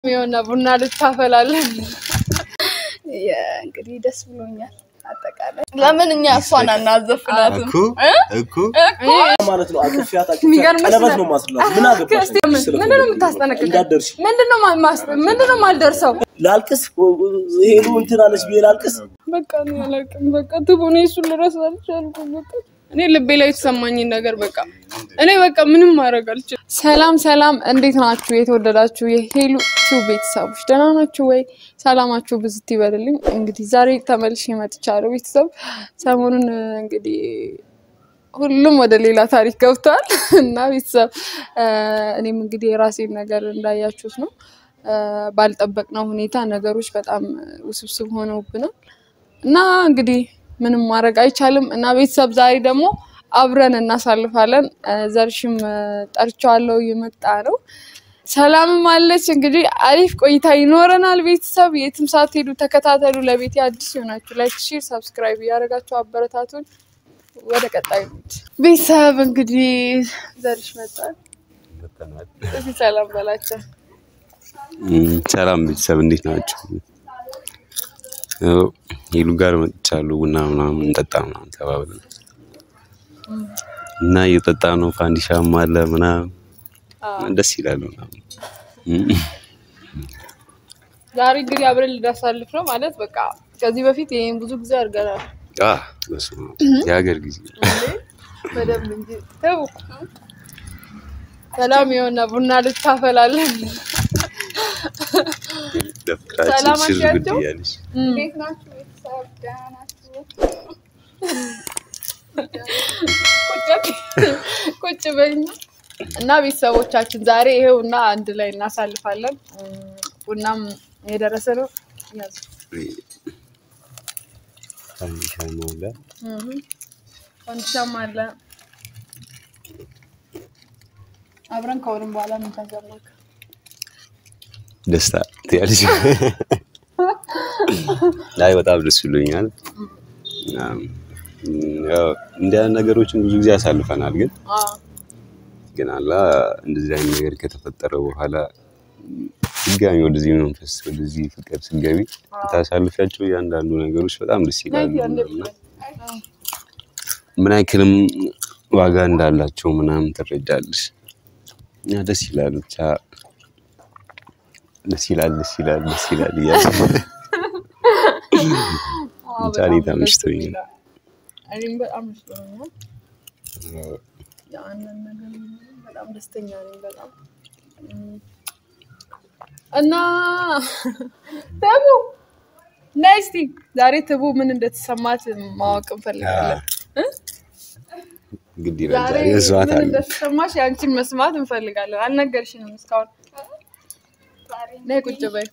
የሆነ ቡና ልታፈላለን እንግዲህ ደስ ብሎኛል። አጠቃላይ ለምን እኛ እሷን አናዘፍናትም? እኮ እኮ ማለት ነው። አቅፊያት የሚገርምሽ ቀለበት ነው ማስላት። ምን አገባሽ? እስቲ ምን- ምንድን ነው የምታስጠነቅቀኝ? እንዳትደርሺ ምንድን ነው ማ- ማስ- ምንድን ነው የማልደርሰው? ላልቅስ ሄዱ እንትን አለች ብዬ ላልቅስ። በቃ እኔ አላውቅም። በቃ ትቡ እኔ እሱን ልረሳ አልቻልኩም። በቃ እኔ ልቤ ላይ የተሰማኝን ነገር በቃ እኔ በቃ ምንም ማድረግ አልችልም። ሰላም ሰላም፣ እንዴት ናችሁ? የተወደዳችሁ የሄሉ ቲዩብ ቤተሰቦች ደህና ናችሁ ወይ? ሰላማችሁ ብዝት ይበልልኝ። እንግዲህ ዛሬ ተመልሼ መጥቻለሁ። ቤተሰብ ሰሞኑን እንግዲህ ሁሉም ወደ ሌላ ታሪክ ገብተዋል እና ቤተሰብ እ፣ እኔም እንግዲህ የራሴን ነገር እንዳያችሁት ነው እ፣ ባልጠበቅነው ሁኔታ ነገሮች በጣም ውስብስብ ሆነውብናል እና እንግዲህ ምንም ማድረግ አይቻልም እና ቤተሰብ ዛሬ ደግሞ አብረን እናሳልፋለን። እ፣ ዘርሽም እ፣ ጠርቼዋለሁ እየመጣ ነው። ሰላምም አለች። እንግዲህ አሪፍ ቆይታ ይኖረናል። ቤተሰብ የትም ሳትሄዱ ተከታተሉ። ለቤት አዲስ የሆናችሁ ላይክ፣ ሼር፣ ሰብስክራይብ እያደረጋችሁ አበረታቱን። ወደ ቀጣዩ እንሂድ። ቤተሰብ እንግዲህ ዘርሽ መጣል እዚህ ሰላም በላቸው። እም፣ ሰላም ቤተሰብ እንዴት ናቸው? ያው ሄሉ ጋር መጥቻለሁ። ቡና ምናምን እንጠጣ ምናምን ተባብለን እና እየጠጣ ነው። ፋንዲሻም አለ ምናምን ደስ ይላል ምናምን እም፣ ዛሬ እንግዲህ አብረን ልናሳልፍ ነው ማለት በቃ ከዚህ በፊት ይሄን ብዙ ጊዜ አድርገናል። አ በስመ አብ የሀገር ጊዜ በደንብ እንጂ ተው። ሰላም የሆነ ቡና ልታፈላለን ደፍራችን ሰላም ሽር ጉድ አሻቸው? እያለች እንዴት ናችሁ ቤተሰብ? ደህና ናችሁ? ቁጭ በኛ እና ቤተሰቦቻችን ዛሬ ይሄው እና አንድ ላይ እናሳልፋለን። እም፣ ቡናም የደረሰ ነው። ያዙ። ፋንዲሻም አለ እም፣ ፈንዲሻም አለ። አብረን ከሆንም በኋላ ምን ተሰማክ? ደስታ ትያለች። አይ በጣም ደስ ብሎኛል። እናም ያው እንዲህ አይነት ነገሮችን ብዙ ጊዜ ያሳልፈናል፣ ግን አዎ ግን አላ እንደዚህ አይነት ነገር ከተፈጠረ በኋላ ድጋሚ ወደዚህ መንፈስ ወደዚህ ፍቅር ስገቢ ታሳልፊያቸው እያንዳንዱ ነገሮች በጣም ደስ ይላሉ እና ምን ያክልም ዋጋ እንዳላቸው ምናምን ትረጃለሽ። እና ደስ ይላል ብቻ ደስ ይላል ደስ ይላል ደስ ይላል እያለ አዎ፣ ብቻ እኔ በጣም ደስ ተመችቶኝ ነው። ይላል። እኔም በጣም መስሎኛል። ያንን ነገር በጣም ደስተኛ ነኝ። በጣም እም፣ እና ትቡ ነይ እስኪ ዛሬ ትቡ ምን እንደተሰማት ማወቅ እንፈልጋለን። ግድ ይላል ዛሬ ዛሬ መስዋዕት ምን አለ። እንደተሰማሽ የአንቺን መስማት እንፈልጋለን። አልነገርሽንም እስካሁን። ነይ ቁጭ በይ።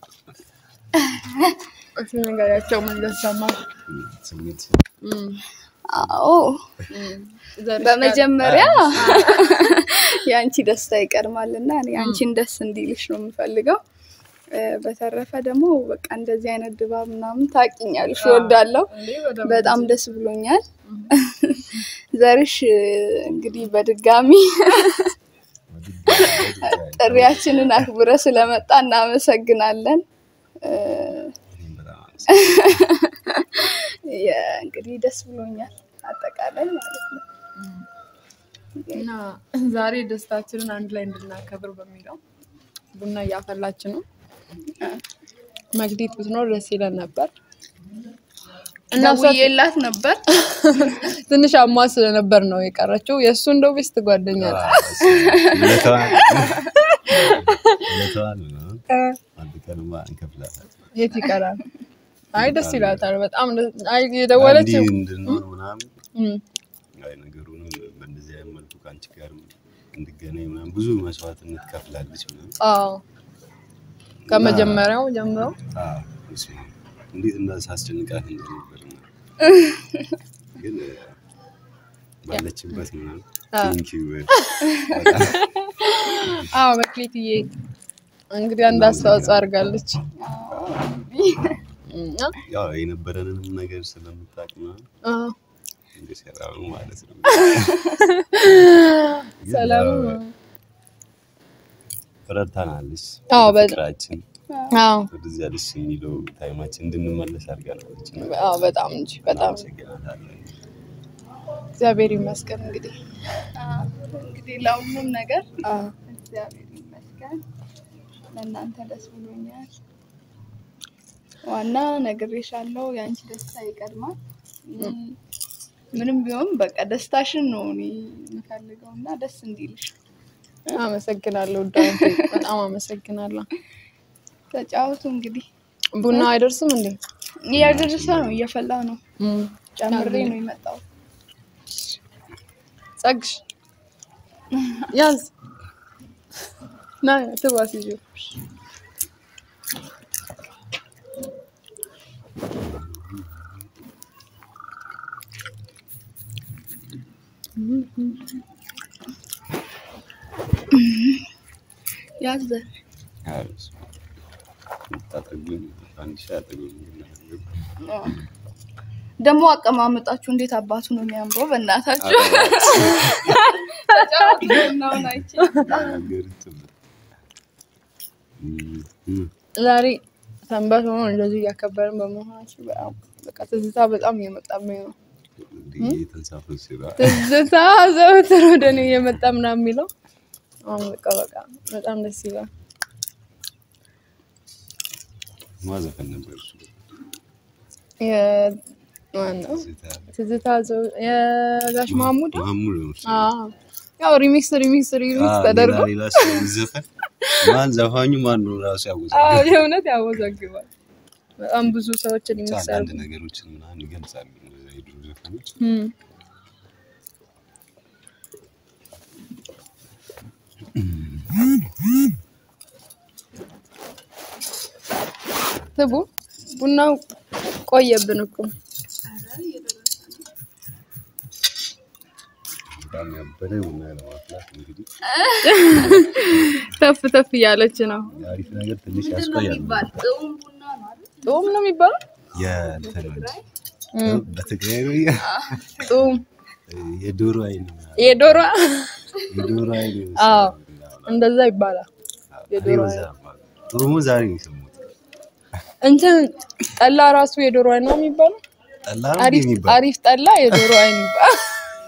እስኪ ንገሪያቸው ምን እንደተሰማሽ። ስሜት እም፣ አዎ እም፣ ዘርሽ ጋር- በመጀመሪያ የአንቺ ደስታ ይቀድማል እና እኔ አንቺን ደስ እንዲልሽ ነው የምፈልገው። እ፣ በተረፈ ደግሞ በቃ እንደዚህ አይነት ድባብ ምናምን ታውቂኛለሽ፣ እወዳለሁ። እንዴ በደንብ በጣም ደስ ብሎኛል። ዘርሽ እ፣ እንግዲህ በድጋሚ ጥሪያችንን አክብረ ስለመጣ እናመሰግናለን። እ፣ እኔም በጣም አመሰግናለሁ። የ- እንግዲህ ደስ ብሎኛል አጠቃላይ ማለት ነው። እና ዛሬ ደስታችንን አንድ ላይ እንድናከብር በሚለው ቡና እያፈላች ነው። መግዲት ብትኖር ደስ ይለን ነበር እና እሷ ደውዬላት ነበር ትንሽ አሟ ስለነበር ነው የቀረችው። የእሱ እንደው ቤስት ጓደኛ ናት። ውለታዋን ውለታዋን ምናምን አንድ ቀንማ እንከፍላታለን። የት ይቀራል? አይ ደስ ይላታል በጣም ደስ- አይ የደወለችው እንዲህ እንድንሆን ምናምን እም፣ አይ ነገሩንም በእንደዚህ አይነት መልኩ ከአንቺ ጋር እንድገናኝ ምናምን ብዙ መስዋዕትነት ከፍላለች ምናምን። አዎ ከመጀመሪያው ጀምሮ አዎ፣ በስመ አብ። እንዴት እንዳሳስጨንቃት እንደነበር ምናምን። ግን እ፣ ባለችበት ምናምን አዎ። ቴንኪው አዎ መክሊትዬ እንግዲህ አንድ አስተዋጽኦ አድርጋለች እና ያው የነበረንንም ነገር ስለምታውቅ ምናምን አዎ እንደሰራው ማለት ነው። ሰላም ረድታናለች። አዎ፣ በጣም። ፍቅራችን አዎ ወደዚያ ደስ የሚለው ታይማችን እንድንመለስ አድርጋለች። አዎ፣ በጣም እንጂ በጣም አመሰግናታለሁ። እግዚአብሔር ይመስገን እንግዲህ እንግዲህ ለሁሉም ነገር አዎ እግዚአብሔር ይመስገን። ለእናንተ ደስ ብሎኛል። ዋና ነግሬሻለሁ፣ የአንቺ ደስታ ይቀድማል። እም፣ ምንም ቢሆን በቃ ደስታሽን ነው እኔ የምፈልገው እና ደስ እንዲልሽ አመሰግናለሁ። ዳንቴ በጣም አመሰግናለሁ። ተጫወቱ። እንግዲህ ቡና አይደርስም እንዴ? እያደረሰ ነው፣ እየፈላ ነው። እም፣ ጨምሬ ነው የመጣው። ጸግሽ ያዝ ና ትባስ ይዤ ያዘ ታጠጉኝ አንድ ሺህ አጠጉኝ ደግሞ አቀማመጣችሁ እንዴት አባቱ ነው የሚያምረው! በእናታችሁ ተጫወቱ። ቡናውን አይቼ ዛሬ ሰንበት ሆኖ እንደዚህ እያከበርን በመሆናችን በጣም በቃ ትዝታ በጣም እየመጣብኝ ነው። የተንሳፈስ ትዝታ ዘወትር ወደ እኔ እየመጣ ምናምን የሚለው አሁን በቃ በቃ በጣም ደስ ይላል። ማዘፈን ነበር እሱ የ- ማነው ትዝታ ዘው- የጋሽ ማሙድ ማሙድ ነው እሱ። አዎ። ያው ሪሚክስ ሪሚክስ ሪሚክስ አዎ፣ ተደርጎ ሌላ ሌላ ሰው ዘፈን ማን ዘፋኙ ማን ነው ራሱ ያወዛል። አዎ የእውነት ያወዛግባል። በጣም ብዙ ሰዎችን የሚሰሩ አንዳንድ ነገሮችን ምናምን ይገልጻሉ እነዛ የድሮ ዘፈኖች። እም። ስቡ ቡናው ቆየብን እኮ በጣም ያበደ ቡና ለማፍላት እንግዲህ ተፍ ተፍ እያለች ነው። የአሪፍ ነገር ትንሽ ያስቆያል። ጡም ነው የሚባለው። የእንትን በትግራይ ነው ጡም የዶሮ አይን ምናምን። የዶሮ የዶሮ አይን አዎ ይመስላል። እንደዛ ይባላል። የዶሮ እኔ በዛ ማለት ነው። ጥሩሙ ዛሬ ነው የሰማሁት። እንትን ጠላ ራሱ የዶሮ አይን ነው የሚባለው። ጠላ ነው አሪፍ የሚባለው? አሪፍ ጠላ የዶሮ አይን ይባላል።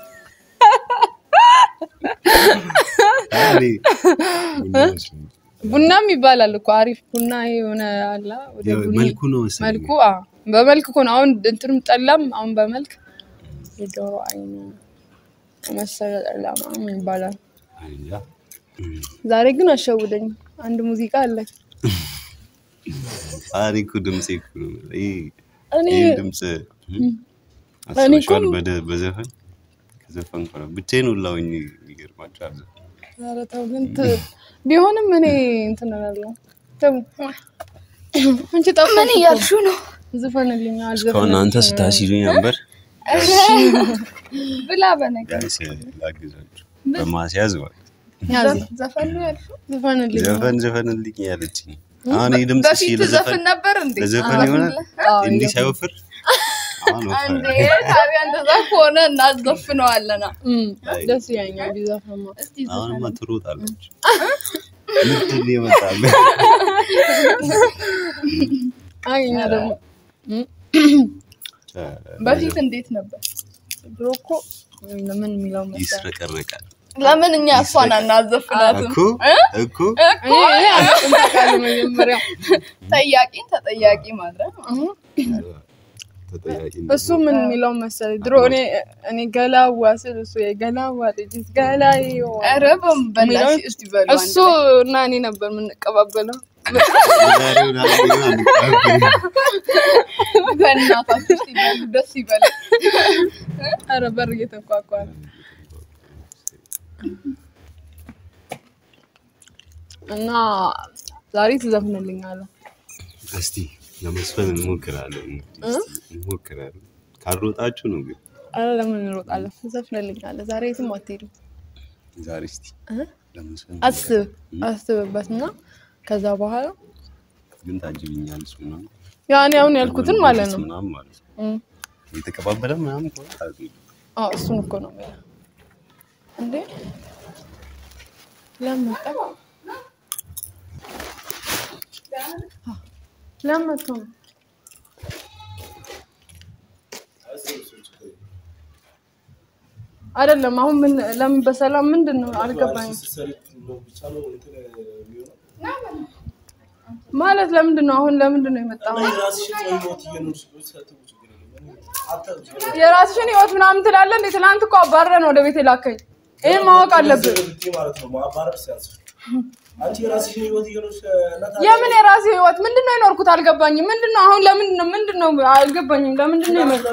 እኔ ቡና መስሎኝ። ቡናም ይባላል እኮ አሪፍ ቡና ይሄ የሆነ አላ ወደ ያው ቡኒ መልኩ ነው መሰለኝ። መልኩ አዎ፣ በመልክ እኮ ነው። አሁን እንትንም ጠላም አሁን በመልክ የዶሮ አይን መሰለ ጠላ ምናምን ይባላል። እኔ እንጃ። ዛሬ ግን አሸውደኝ። አንድ ሙዚቃ አለ። እኔ እኮ ድምጼ እኮ ነው ይሄ እኔ ይሄ ድምጽ አስበሽዋል? በደ- በዘፈን ከዘፈን ኮነ ብቻዬን ሁላ ሆኜ ይገርማችኋል። ኧረ ተው ግን ት- ቢሆንም እኔ እንትን እላለሁ። ተው አንቺ ጠፋሽ ምን እኮ። እያልሹ ነው? ዝፈንልኝ እስካሁን አንተ ስታሲሉኝ ነበር። ብላ በነገር ቢያንስ ላግዛችሁ በማስያዝ ማለት ያዝ ዘፈን ነው ያልሹ? ዝፈንልኝ። ዘፈን ዘፈንልኝ ያለችኝ። አሁን ይህ ድምጽ እሺ በፊት ለዘፈን ዘፍን ነበር እንዴ? ለዘፈን ይሆናል አዎ፣ እንዲህ ሳይወፍር አሁን እንዴ ወፈረ። ታዲያ እንደዛ ከሆነ እናዘፍነዋለና። እም፣ ደስ ይለኛል ቢዘፈማ። እስቲ አሁንማ ትሮጣለች። ምንድን ነው የመጣለ? አይ እኛ ደግሞ እም፣ በፊት እንዴት ነበር? ድሮ እኮ ምን የሚለው መሰለህ ይስረቀረቃል ለምን እኛ እሷን አናዘፍናትም? እኮ እኮ እኔ እኔ አላውቅም ታውቃለህ፣ መጀመሪያ ጠያቂን ተጠያቂ ማድረግ ነው። ተጠያቂ እሱ ምን የሚለው መሰለህ ድሮ እኔ እኔ ገላዋ ስል እሱ የገላዋ ልጅ ገላይ ኧረ በም- በእናትሽ እስቲ በሉ አንድ እሱ እና እኔ ነበር የምንቀባበለው። ዛሬውን አንደኛው አንቀባበል። ላይ። በእናታችሁ እስቲ በሉ ደስ ይበላል። ኧረ በር እየተንኳኳ ነው። እና ዛሬ ትዘፍንልኛለህ። እስቲ ለመስፈን እንሞክራለን እንግዲህ እስቲ እንሞክራለን። ካልሮጣችሁ ነው ግን ኧረ ለምን እንሮጣለን? ትዘፍንልኛለህ። ዛሬ የትም አትሄድም። ዛሬ እስቲ እ? ለመስፈን አስብ አስብበት እና ከዛ በኋላ ግን ታጅብኛለች ምናምን ያኔ አሁን ያልኩትን ማለት ነው። ምናምን ማለት ነው እም። የተቀባበለ ምናምን ከሆነ ታጅብ። አዎ እሱን እኮ ነው የምልህ። እንዴ ለምን መጣ? ለምን መጥቶ ነው? አይደለም አሁን ምን ለምን በሰላም ምንድን ነው አልገባኝም። ማለት ለምንድን ነው አሁን ለምንድን ነው የመጣው? የራስሽን ህይወት ምናምን ትላለህ እንዴ? ትናንት እኮ አባረረ ነው ወደ ቤት የላከኝ። ይሄን ማወቅ አለብን። አንቺ የራስሽን ህይወት እየኖርሽ የምን የራሴ ህይወት ምንድን ነው የኖርኩት? አልገባኝም። ምንድን ነው አሁን ለምንድን ነው ምንድን ነው አልገባኝም። ለምንድን ነው የመጣው?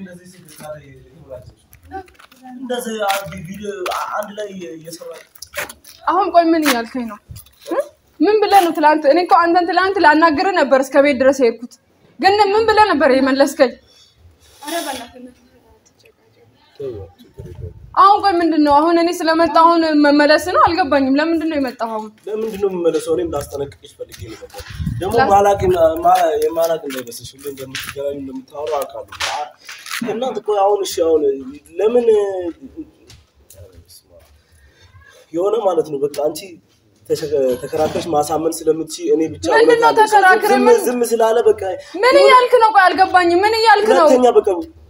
እንደዚህ ቪዲዮ አንድ ላይ እየሰራች አሁን ቆይ ምን እያልከኝ ነው? እ? ምን ብለህ ነው ትላንት? እኔ እኮ አንተን ትላንት ላናግርህ ነበር እስከ ቤት ድረስ የሄድኩት፣ ግን ምን ብለህ ነበር የመለስከኝ? አሁን ቆይ ምንድን ነው አሁን እኔ ስለመጣ አሁን መመለስ ነው? አልገባኝም። ለምንድን ነው የመጣው አሁን? ለምንድን ነው የምመለሰው? እኔም ላስጠነቅቅሽ ፈልጌ ነው የመጣሁት። ደግሞ ማላቅ የማላቅ እንዳይመስልሽ ሁሌ እንደምትገናኙ እንደምታወሩ አውቃለሁ። እናንተ እኮ አሁን እሺ፣ አሁን ለምን የሆነ ማለት ነው በቃ አንቺ ተሸ- ተከራክረሽ ማሳመን ስለምትችይ እኔ ብቻ ምንድን ነው እውነት አለኝ። ተከራክሬ ዝም- ምን- ዝም ስላለ በቃ ምን እያልክ ነው? ቆይ አልገባኝም። ምን እያልክ ነው? ሁለተኛ በቃ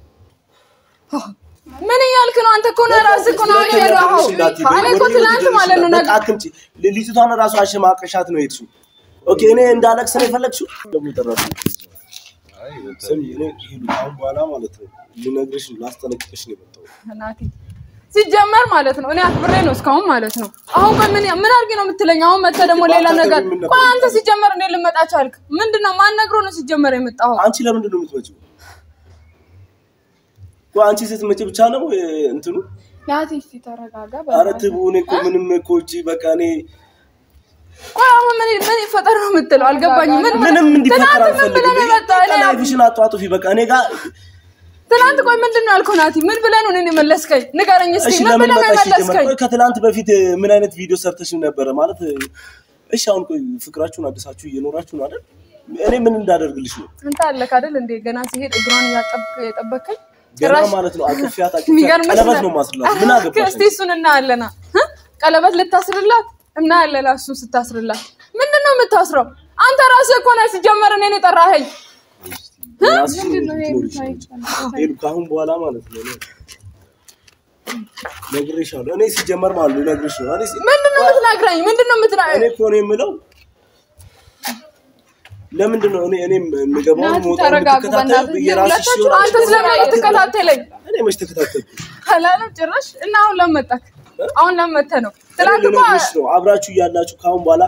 ምን እያልክ ነው? አንተ እኮ ነው ራስህ እኮ ነው አሁን የሄደው። እኔ እኮ ትናንት ማለት ነው በቃ ነገ አትምጪ። ልጅቷን ራሱ አሸማቀሻት ነው የሄድሽው። ኦኬ እኔ እንዳለቅስ ነው የፈለግሽው? ደግሞ ጠራሽ። ስሚ እኔ ሂዱ አሁን በኋላ ማለት ነው ልነግርሽ ነው ላስጠነቅቅሽ ነው የመጣሁት። ናቲ ሲጀመር ማለት ነው እኔ አክብሬ ነው እስካሁን ማለት ነው። አሁን ቆይ ምን ምን አድርጌ ነው የምትለኝ? አሁን መተህ ደግሞ ሌላ ነገር ቆይ አንተ ሲጀመር እንዴት ልመጣ ቻልክ? ምንድን ነው ማን ነግሮ ነው ሲጀመር የመጣኸው? አንቺ ለምንድን ነው የምትመጪው? ቆይ አንቺ ስትመጪ ብቻ ነው እ፣ እንትኑ ናቲ እስኪ ተረጋጋ። ኧረ ትቡ እኔ እኮ ምንም እኮ እቺ በቃ እኔ ቆይ አሁን ምን ምን ይፈጠር ነው የምትለው? አልገባኝም። ምን ምንም እንዲፈጠር ትናንት ምን አልፈልግም። ብለህ ነው የመጣኸው? እኔ ላይፍሽን አጧጡፊ በቃ እኔ ጋር ትናንት ቆይ ምንድን ነው ያልከው? ናቲ ምን ብለህ ነው እኔን የመለስከኝ? ንገረኝ እስኪ እሺ ምን ለምን ብለህ ነው መጣሽ? ሲጀመር የመለስከኝ? ቆይ ከትላንት በፊት ምን አይነት ቪዲዮ ሰርተሽ ነበረ ማለት? እሺ አሁን ቆይ ፍቅራችሁን አድሳችሁ እየኖራችሁ ነው አይደል? እኔ ምን እንዳደርግልሽ ነው? አንተ አለክ አይደል እንዴ ገና ሲሄድ እግሯን እያጠብክ የጠበከኝ ገና ጭራሽ ማለት ነው አቅፊያት አቅፊያት የሚገርምሽ ቀለበት ነ- ነው ማስላት። ምን አገባሽ? እስቲ እሱን እናያለና እ? ቀለበት ልታስርላት እናያለን። እሱን ስታስርላት ምንድን ነው የምታስረው? አንተ ራስህ እኮ ነህ ሲጀመር እኔን የጠራኸኝ። የራስሽን ልትኖሪ ይችላል። ሄዱ ከአሁን በኋላ ማለት ነው እኔ ነግሬሻለሁ። እኔ ሲጀመር ማለት ነው ነግሬሽ ነው። እኔ ሲ- ምንድን ነው የምትነግረኝ? ምንድን ነው እኔ የምትነግረኝ? እኮ ነው የምለው ለምንድን ነው እኔ እኔ የምገባው ናቲ የምወጣው ተረጋጉ፣ የምትከታተዩ በእናትህ የራስሽ ሁለታችሁ የሆነ አንተ ስለምን የምትከታተለኝ እኔ መች ተከታተልኩ? አላለም ጭራሽ። እና አሁን ለምን መጣክ? አሁን ለምን መተህ ነው? ትናንት እኮ ልነግርሽ ነው አብራችሁ እያላችሁ ከአሁን በኋላ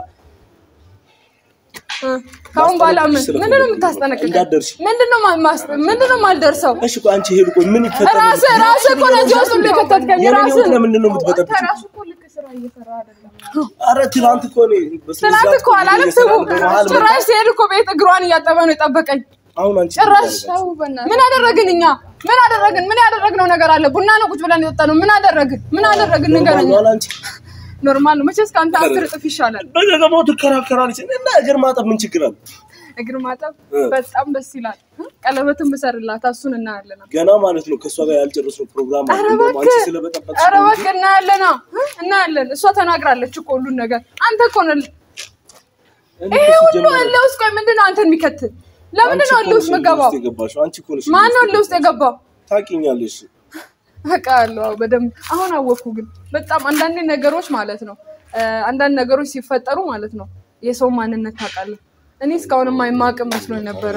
እ፣ ከአሁን በኋላ ምን ስለፈለኩ ምንድን ነው ነው። የምታስጠነቅቀኝ? እንዳትደርሺ። ምንድን ነው ማ- ማስ- ምንድን ነው የማልደርሰው? እሺ ቆይ አንቺ ሄዱ ቆይ ምን ይፈጠር ራስህ ራስህ እኮ ነህ እዚህ ውስጥ ሁሉ የከተትከኝ የኔን ራስህ ህይወት ለምንድን ነው የምትበጠብጪው? ራሱ እኮ ልክ ስራ እየሰራ አይደለም። ኧረ ትናንት እኮ እኔ በስነ ትናንት ስርዓት እኮ አላለም እየሰራ ትቡ ነው። በመሀል መጣ። ጭራሽ ሲሄድ እኮ ቤት እግሯን እያጠበ ነው የጠበቀኝ። አሁን አንቺ ጭራሽ ተው በእናትህ። ምን አደረግን እኛ? ምን አደረግን? ምን ያደረግነው ነገር አለ? ቡና ነው ቁጭ ብለን የጠጣነው። ምን አደረግን? ምን አደረግን? ንገረኝ። ኖርማል አንቺ ኖርማል ነው መቼስ ከአንተ አስር እጥፍ ይሻላል። በገገባው ትከራከራለች እና እግር ማጠብ ምን ችግር አለ? እግር ማጠብ እ። በጣም ደስ ይላል። እ? ቀለበትን ብሰርላት እሱን እናያለን። ገና ማለት ነው ከእሷ ጋር ያልጨረስነው ፕሮግራም አለ። ኧረ እንደውም አንቺ እባክህ ስለበጠበጥሽ ኧረ ነው እንጂ እባክህ እናያለን። እ? እናያለን። እሷ ተናግራለች እኮ ሁሉን ነገር። አንተ እኮ ነህ እኔ ይሄ እኮ ሁሉ ሲጀመር እልህ ውስጥ ቆይ ምንድን ነው አንተን የሚከትል? ለምንድን ነው አንቺ እልህ እኮ ውስጥ ነሽ የምገባው? ውስጥ የገባሽው። አንቺ እኮ ነሽ ማን ነው እልህ ውስጥ የገባው? ታውቂኛለሽ። በቃ አለው አዎ፣ በደንብ አሁን አወቅኩ። ግን በጣም አንዳንድ ነገሮች ማለት ነው እ፣ አንዳንድ ነገሮች ሲፈጠሩ ማለት ነው የሰው ማንነት ታውቃለህ። እኔ እስካሁን የማይማቅ መስሎኝ ነበረ።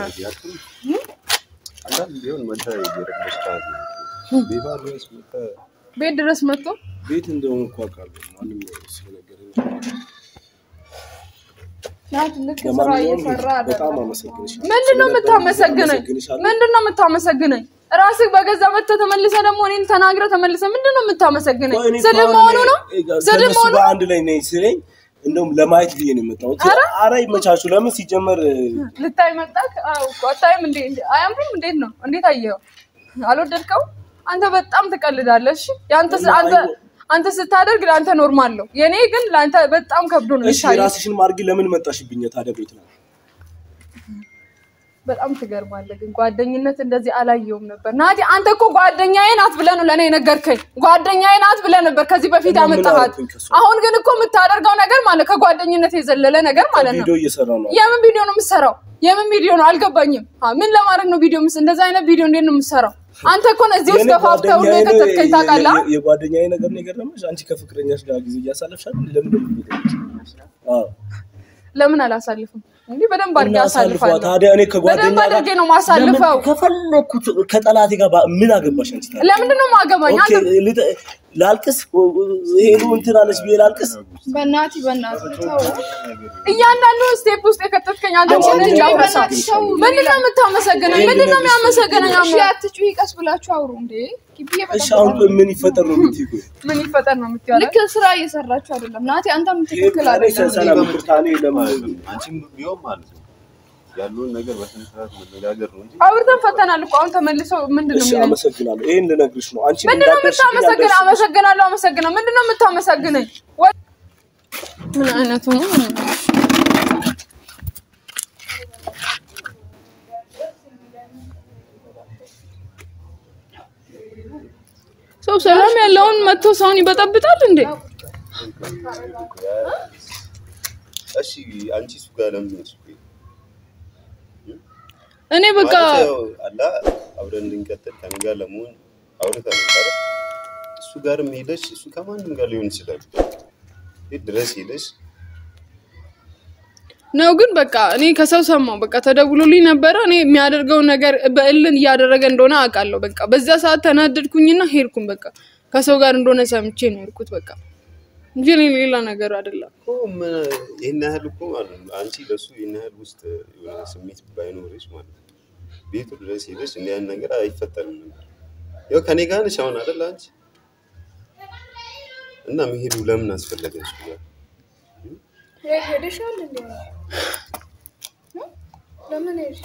አንዳንድ ቢሆን መታ የረበሽ ሰዓት ነው። ቤባ ድረስ መታ ቤት ድረስ መጥቶ ቤት እንደሆነ እኮ አውቃለሁ። ማንም ስለነገረኝ ናቲ ልክ ስራ ለማንኛውም እየሰራ በጣም አይደለም። አመሰግንሻለሁ። ምንድን ነው የምታመሰግነኝ? አመሰግንሻለሁ። ምንድን ነው የምታመሰግነኝ? ራስህ በገዛ መጥተህ ተመልሰህ ደግሞ እኔን ተናግረህ ተመልሰህ ምንድን ነው የምታመሰግነኝ? ቆይ እኔ እኮ ስድብ አሁን መሆኑ ነው? ስድብ ከእነሱ መሆኑ ጋር አንድ ላይ ነኝ ስለኝ እንደውም ለማየት ብዬ ነው የመጣሁት። ኧረ ይመቻችሁ። ለምን ሲጀመር ልታይ መጣክ? አዎ እኮ አታይም እንዴ? አያምርም? እንዴት ነው? እንዴት አየኸው? አልወደድከው? አንተ በጣም ትቀልዳለህ። እሺ ያንተ ስ- አንተ አንተ ስታደርግ ለአንተ ኖርማል ነው። የኔ ግን ለአንተ በጣም ከብዶ ነው እሺ የሚታየው። የራስሽን ማርጊ ለምን መጣሽብኝ ታዲያ ቤት ነው? በጣም ትገርማለህ። ግን ጓደኝነት እንደዚህ አላየውም ነበር። ናቲ አንተ እኮ ጓደኛዬ ናት ብለህ ነው ለእኔ የነገርከኝ። ጓደኛዬ ናት ብለህ ነበር ከዚህ በፊት እና ምን ያመጣሃት። አልኩኝ ከእሷ? አሁን ግን እኮ የምታደርገው ነገር ማለት ከጓደኝነት የዘለለ ነገር ማለት ነው። ቪዲዮ እየሰራ ነው። የምን ቪዲዮ ነው የምትሰራው? የምን ቪዲዮ ነው አልገባኝም። አ ምን ለማድረግ ነው ቪዲዮ ምስ እንደዛ አይነት ቪዲዮ እንዴት ነው የምትሰራው? አንተ እኮ ነው እዚህ ውስጥ የኔ ገፋፍተህ ሁሉ ጓደኛዬ ነው- የከተትከኝ ታውቃለህ። የ- የ- የጓደኛዬ ነገር ነው የገረመሽ? አንቺ ከፍቅረኛሽ ጋር ጊዜ እያሳለፍሻል ለምን ደሞ አዎ ለምን አላሳልፍም? እንዲህ በደንብ አድርጌ እናሳልፈዋ። አሳልፋለሁ። ታዲያ እኔ ከጓደኛ በደንብ ጋር አድርጌ ነው ማሳልፈው። ለምን ከፈለኩት ከጠላቴ ጋር ባ- ምን አገባሽ አንቺ ታዲያ? ለምንድን ነው ማገባኝ? ኦኬ አንተ ልጥ- ላልቅስ ሄሉ እንትን አለች ብዬ ላልቅስ በእናቲ በእናቲ ተው። እያንዳንዱ ስቴፕ ውስጥ የከተትከኝ አንተ አንቺ ሆነ ልጅ እንዳመሳ በእናትሽ ተው። ምንድን ነው የምታመሰግነኝ? ምንድን ነው የሚያመሰግነኝ? እሺ አትጩሂ፣ ቀስ ብላችሁ አውሩ እንዴ። ግቢ እሺ አሁን ቆይ ምን ይፈጠር ነው የምትይው? ቆይ ምን ይፈጠር ነው የምትይው? ልክ ስራ እየሰራችሁ አይደለም። ናቲ አንተም ትክክል እኔ አይደለም። ሰላም ይቅርታ፣ እኔ ለምን አንቺም ቢሆን ማለት ነው ያለውን ነገር በስነ ስርዓት መነጋገር ነው እንጂ አውርተን ፈተናል እኮ አሁን ተመልሰው ምንድን ነው እሺ የሚለኝ? አመሰግናለሁ። ይሄን ልነግርሽ ነው። አንቺ ምንድን ነው እንዳትደርሽብኝ የምታመሰግነው? አልደርስም። አመሰግናለሁ፣ አመሰግናለሁ። ምንድን ነው የምታመሰግነኝ? ወ- ምን አይነቱ ነው? ሰው ሰላም ያለውን መጥቶ ሰውን ይበጠብጣል እንዴ? እሺ አንቺ እሱ ጋር ለምን ሄድሽ? ቆይ እኔ በቃ ማለት ያው አላ አብረን እንድንቀጥል ከኔ ጋር ለመሆን አውርተን ነበር። እሱ ጋርም ሄደሽ እሱ ከማንም ጋር ሊሆን ይችላል ቤት ድረስ ሄደሽ ነው ግን በቃ እኔ ከሰው ሰማው በቃ ተደውሎልኝ ነበረ። እኔ የሚያደርገውን ነገር በእልን እያደረገ እንደሆነ አውቃለሁ። በቃ በዛ ሰዓት ተናደድኩኝና ሄድኩኝ። በቃ ከሰው ጋር እንደሆነ ሰምቼ ነው የሄድኩት በቃ እንጂ እኔ ሌላ ነገር አይደለም። እኮ ምን ይህን ያህል እኮ ማለት ነው አንቺ ለሱ ይህን ያህል ውስጥ የሆነ ስሜት ባይኖርሽ ማለት ነው ቤቱ ድረስ ሄደሽ እንዲህ አይነት ነገር አይፈጠርም ነበር። ያው ከኔ ጋር ነሽ አሁን አይደል አንቺ እና መሄዱ ለምን አስፈለገሽ? ጋር ሄደሻል እንዴ? ለምን ሄድሽ?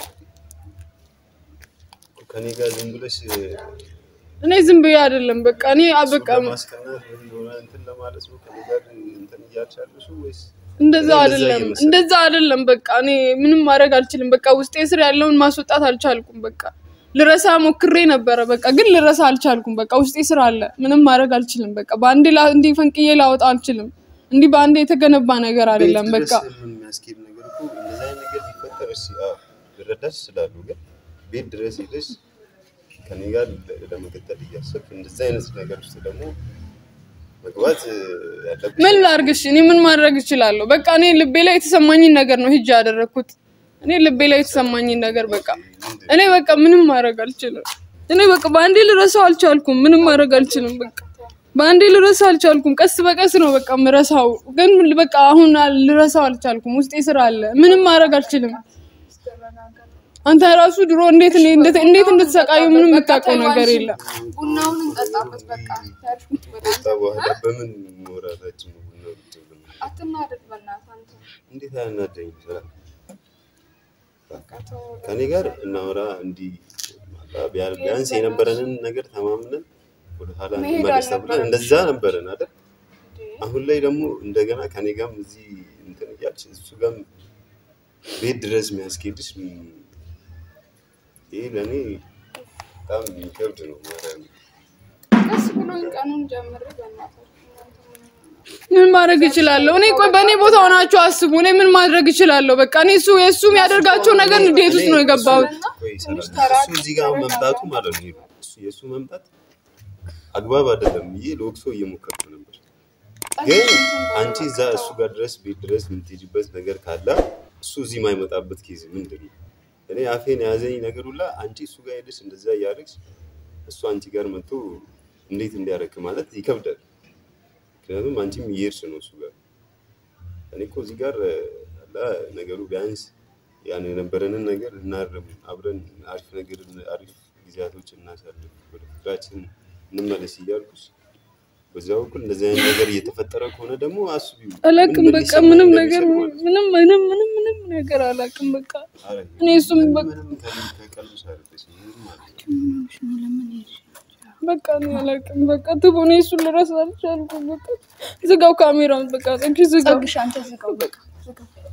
ከኔ ጋር ዝም ብለሽ እኔ ዝም ብዬ አይደለም በቃ እኔ አ- በቃ ለማስቀናት ወይ የሆነ እንትን ለማለት ነው ከኔ ጋር እንትን እያልሽ ያለሽው ወይስ እንደዛ እኔ እንደዛ አይደለም እየመሰለኝ እንደዛ አይደለም። በቃ እኔ ምንም ማድረግ አልችልም። በቃ ውስጤ ስር ያለውን ማስወጣት አልቻልኩም። በቃ ልረሳ ሞክሬ ነበረ። በቃ ግን ልረሳ አልቻልኩም። በቃ ውስጤ ስር አለ። ምንም ማድረግ አልችልም። በቃ በአንዴ ላ- እንዲህ ፈንቅዬ ላወጣ አልችልም። እንዲህ በአንዴ የተገነባ ነገር አይደለም። ቤት በቃ ድረስ ምን የሚያስኬድ ነገር እኮ እንደዛ አይነት ነገር ሊፈጠር እሺ፣ አዎ ልረዳሽ እችላለሁ። ግን ቤት ድረስ ሄደሽ ከኔ ጋር ለ- ለመቀጠል እያሰብክ እንደዛ አይነት ነገር ውስጥ ደግሞ መግባት እ, ያለብሽ ምን ላርግሽ? እኔ ምን ማድረግ እችላለሁ? በቃ እኔ ልቤ ላይ የተሰማኝን ነገር ነው ሂጅ ያደረግኩት። እኔ ልቤ ላይ የተሰማኝን ነገር በቃ እኔ በቃ ምንም ማድረግ አልችልም። እኔ በቃ በአንዴ ልረሳው አልቻልኩም። ምንም ማድረግ አልችልም። በቃ በአንዴ ልረሳው አልቻልኩም። ቀስ በቀስ ነው በቃ ምረሳው። ግን በቃ አሁን አል- ልረሳው አልቻልኩም። ውስጤ ስራ አለ። ምንም ማድረግ አልችልም። አንተ ራሱ ድሮ እንዴት እኔ- እንዴት እንዴት እንድትሰቃዩ ምንም የምታውቀው ነገር የለም። ቡናውን እንጠጣበት በቃ ያልኩት በጣም ከዛ በኋላ በምን መውራታችን ነው ቡና ቁጭ ብለን? አትናደድ በእናትህ አንተ እንዴት አያናደኝ? ስራ ከኔ ጋር እናወራ እንዲህ ቢያ- ቢያንስ የነበረንን ነገር ተማምነን ወደ ኋላ መሄድ እንመለስ ተብለን አልነበረም። እንደዛ ነበረን አይደል? አሁን ላይ ደግሞ እንደገና ከኔ ጋርም እዚህ እንትን እያልሽ እሱ ጋርም ቤት ድረስ የሚያስኬድሽ ም- ይሄ ለእኔ በጣም የሚከብድ ነው። ማርያም ደስ ብሎኝ ቀኑን ጀምሬ በእናትህ ምን ማድረግ እችላለሁ? እኔ ቆይ በእኔ ቦታ ሆናችሁ አስቡ። እኔ ምን ማድረግ እችላለሁ? በቃ እኔ እሱ የእሱ የሚያደርጋቸው ነገር እንዴት ውስጥ ነው የገባሁት? ቆይ ሰላም፣ እሱ እዚህ ጋር መምጣቱ ማለት ነው እሱ የእሱ መምጣት አግባብ አይደለም ብዬ ለወቅሶ እየሞከርኩ ነበር። ግን አንቺ እዛ እሱ ጋር ድረስ ቤት ድረስ የምትሄጂበት ነገር ካለ እሱ እዚህ የማይመጣበት ኬዝ ምንድን ነው? እኔ አፌን የያዘኝ ነገር ሁላ አንቺ እሱ ጋር ሄደሽ እንደዛ እያደረግሽ እሱ አንቺ ጋር መጥቶ እንዴት እንዲያደርግ ማለት ይከብዳል። ምክንያቱም አንቺም እየሄድሽ ነው እሱ ጋር። እኔ እኮ እዚህ ጋር አላ ነገሩ ቢያንስ ያን የነበረንን ነገር እናርም፣ አብረን አሪፍ ነገር አሪፍ ጊዜያቶች እናሳልፍ፣ ወደ ፍቅራችን እንመለስ እያልኩሽ በዛ በኩል እንደዚህ አይነት ነገር እየተፈጠረ ከሆነ ደግሞ አስቢው። አላቅም ምን በቃ ሊሰማኝ ምንም እንደሚችል ነገር ማለት ነው። ምንም ምንም ምንም ምንም ነገር አላቅም በቃ ኧረ እኔ እሱም በቃ ምንም ከልብ ከቀልብሽ አይደለሽም፣ ምንም ማለት ነው። በቃ እኔ አላቅም በቃ ትቦ እኔ እሱን ልረሳ አልቻልኩም። በቃ ዝጋው ካሜራውን በቃ ጸግሽ ዝጋው። ጸግሽ አንተ ዝጋው በቃ ዝጋው